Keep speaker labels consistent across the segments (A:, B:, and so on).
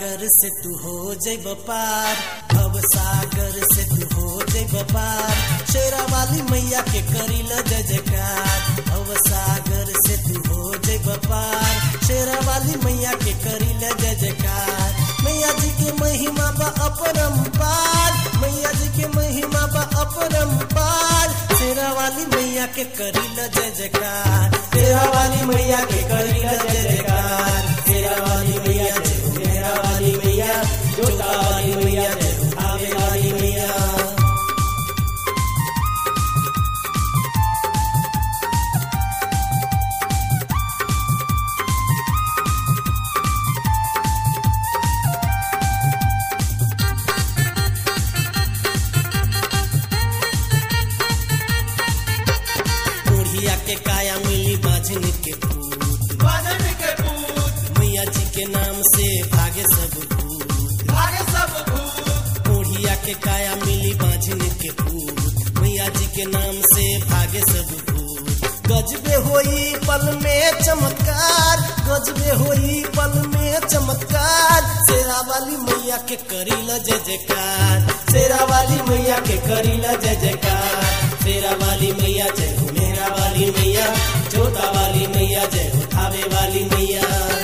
A: सागर से तू हो जैब पार भव सागर से तू हो जैब पार शेरा वाली मैया के करी ल जय जयकार भव सागर से तू हो जैब पार शेरा वाली मैया के करी ल जय जयकार मैया जी के महिमा बा अपरंपार मैया जी के महिमा बा अपरंपार शेरा वाली मैया के करी ल जय जयकार शेरा वाली मैया के करी ल जय जयकार शेरा वाली मैया जय हो मेरा वाली मैया जोता वाली मैया जय हो आवे वाली मैया बुढ़िया के काया मिली बाजन के पूत
B: बाजन के पूत
A: मैया जी के नाम से भागे सब भूत
B: भागे सब भूत
A: बुढ़िया के काया मिली बाजन के पूत मैया जी के नाम से भागे सब भूत गजबे होई पल में चमत्कार गजबे होई पल में चमत्कार शेरा वाली मैया के करी ल जय जयकार शेरा वाली मैया के करी ल जय जयकार शेरा वाली मैया जय हो मेरा वाली मैया जोता वाली मैया जय हो थावे वाली मैया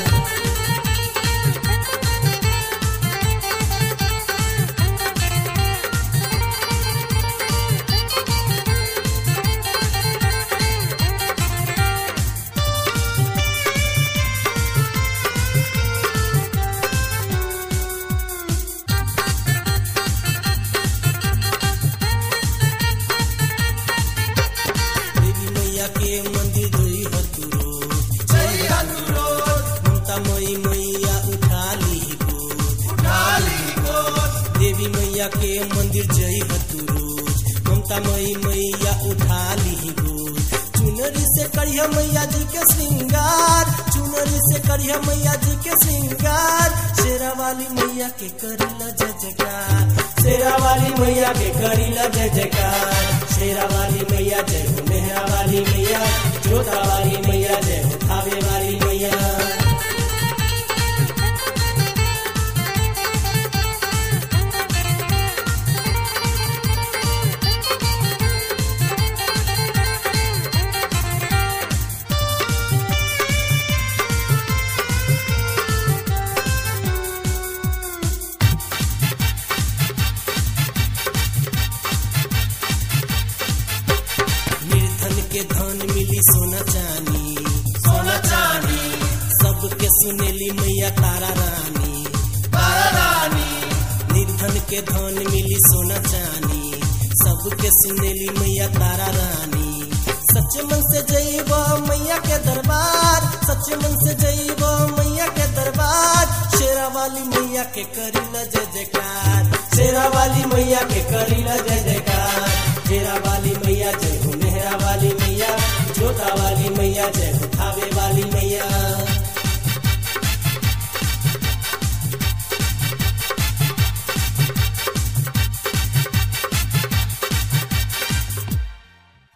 A: देवी मैया के मंदिर जोई हतुरो
B: जय हनुरोध
A: ममता मई मैया उठा ली गोद
B: उठाली गोद
A: देवी मैया के मंदिर जई हतुरो ममता मई मैया उठा ली गोद चुनरी से करिया मैया जी के श्रृंगार चुनरी से करिया मैया जी के श्रृंगार शेरा वाली मैया के करी ल जय जयकार शेरा वाली मैया के करी ल जय जयकार शेरा वाली मैया जय हो मेहरा वाली मैया जोता वाली मैया जय हो थावे वाली मैया निर्धन के धन मिली सोना चानी
B: सोना चांदी
A: सबके सुनेली मैया तारा रानी
B: तारा रानी
A: निर्धन के धन मिली सोना चानी सबके सुनेली मैया तारा रानी सच मन से जईब मैया के दरबार सच मन से जईब मैया के दरबार शेरा वाली मैया के करी ल जय जयकार शेरा वाली मैया के